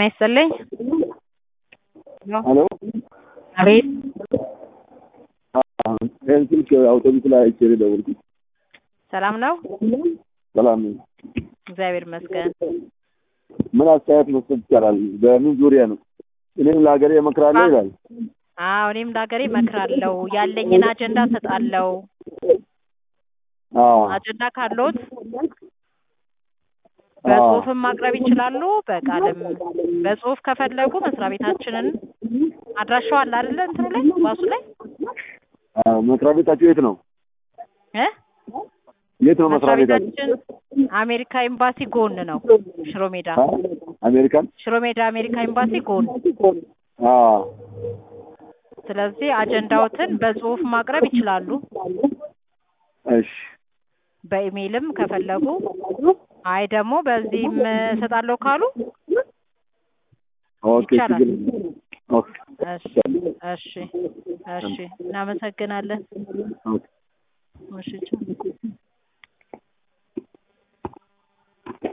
ጤና ይስጥልኝ። ሄሎ አቤት ይህን ስልክ አውቶቡስ ላይ አይቼ ነው የደወልኩት። ሰላም ነው? ሰላም ነኝ። እግዚአብሔር ይመስገን። ምን አስተያየት መስጠት ይቻላል? በምን ዙሪያ ነው? እኔም ለሀገሬ እመክራለሁ ይላል። አዎ እኔም ለሀገሬ እመክራለሁ። ያለኝን አጀንዳ እሰጣለሁ። አዎ አጀንዳ ካለዎት በጽሁፍም ማቅረብ ይችላሉ፣ በቃልም በጽሁፍ ከፈለጉ መስሪያ ቤታችንን አድራሻው አለ አይደለ? እንትኑ ላይ ባሱ ላይ አዎ። መስሪያ ቤታችሁ የት ነው? እ የት ነው መስሪያ መስሪያ ቤታችሁ? ቤታችን አሜሪካ ኤምባሲ ጎን ነው። ሽሮ ሜዳ አ? አሜሪካን? ሽሮ ሜዳ አሜሪካ ኤምባሲ ጎን። አዎ ስለዚህ አጀንዳዎትን በጽሁፍ ማቅረብ ይችላሉ። እሺ በኢሜይልም ከፈለጉ አይ ደግሞ በዚህም እሰጣለሁ ካሉ ኦኬ ይቻላል። ችግር የለም። ኦኬ እሺ እሺ እሺ እናመሰግናለን። ኦኬ እሺ ቻው።